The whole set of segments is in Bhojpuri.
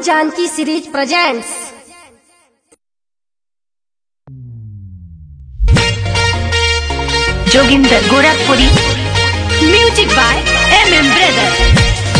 Janaki series presents Joginder Gorakhpuri music by M M brother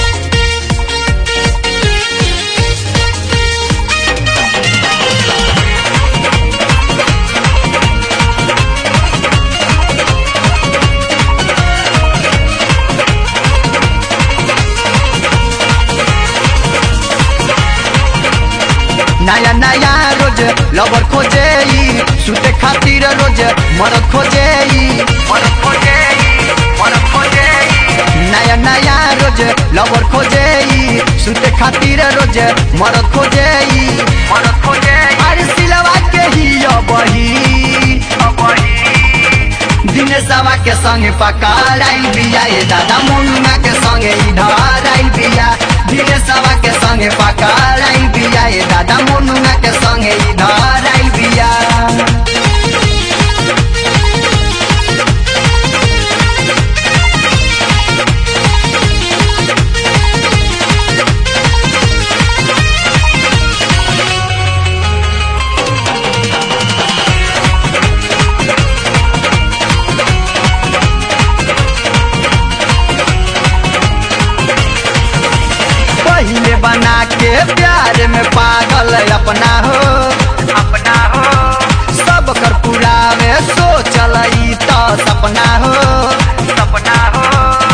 नया नया रोज लवर खोजे ई, सुते खातिर रोज मरद खोजे ई, मरद खोजे ई, मरद खोजे ई। नया नया रोज लवर खोजे ई, सुते खातिर रोज मरद खोजे ई, मरद खोजे ई। अरे सिलवा के ही अबही अबही दिनेशवा के संगे पकड़ाइल बिया ए दादा मुन्ना के संगे इधर आइल बिया दिनेशवा के संगे पकड़ाइल बिया ए दादा मुन्ना के संगे इधर आइल बिया पहले बना के प्यार में पागल अपना हो अपना हो सब कर पुरावे सोचल ई तो सपना हो सपना हो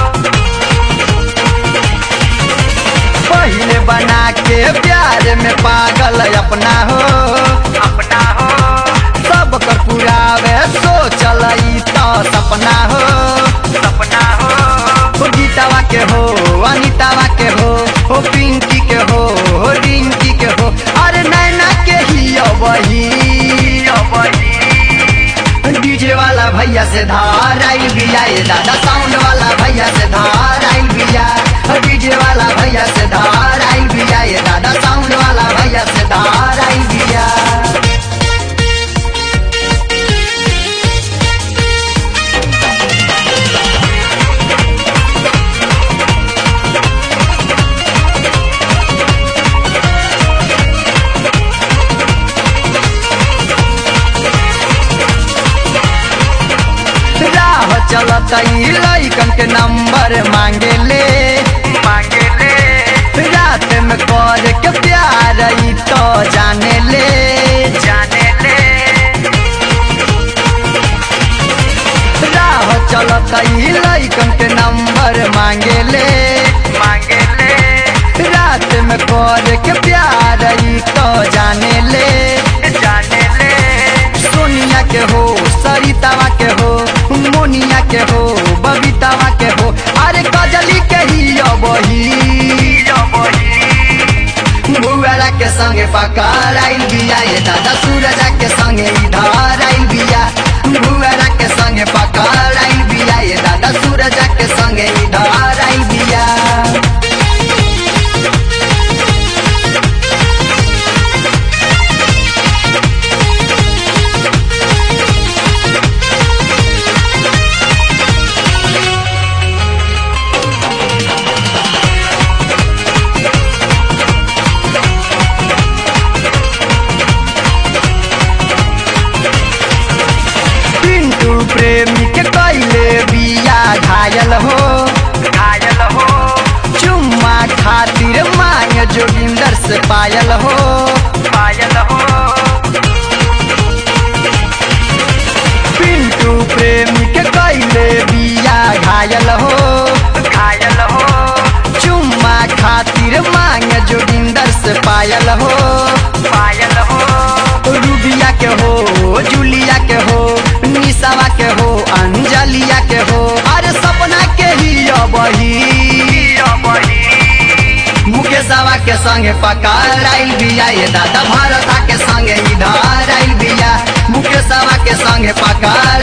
पहले बना के प्यार में पागल अपना हो अपना हो सब कर पुरावे सोचल ई तो सपना हो सपना हो हो गीतावा के हो अनितावा के हो हो पिंकी के हो हो रिंकी के हो अरे नैना के ही अबही अबही डीजे वाला भैया से धार आइल बिया ये दादा साउंड वाला भैया से धार आइल बिया डीजे वाला भैया से धार आइल बिया ये दादा साउंड वाला भैया से धार आइल बिया राह चलत ई लइकन के नंबर मांगे ले मांगे ले रात में कर के प्यार ई तो जाने ले जाने ले राह चलत ई लइकन के नंबर मांगे ले मांगे ले रात में कर के प्यार ई तो जाने ले जाने ले सोनिया के हो सरितावा के हो मोनिया के हो बबीतावा के हो अरे कजली के ही अबही भुआरा के संगे पकड़ आइल बिया ये दादा सूरजा के संगे इधर आइल बिया भुआरा के संगे पकड़ आइल बिया ये दादा सूरजा के संगे इधर आइल बिया पिंटू प्रेमी के कैले बिया घायल हो घायल हो चुम्मा खातिर मांग जोगिंदर से पायल हो पायल हो पिंटू प्रेमी के कैले बिया घायल हो घायल हो चुम्मा खातिर मांग जोगिंदर से पायल हो पायल हो रूबिया के हो जूलिया के हो निशावा के हो अंजलिया के हो अरे सपना के ही अबही मुकेशवा के संगे पकड़ आइल बिया ये दादा भारता के संगे इधर आइल बिया मुकेशवा के संगे पकड़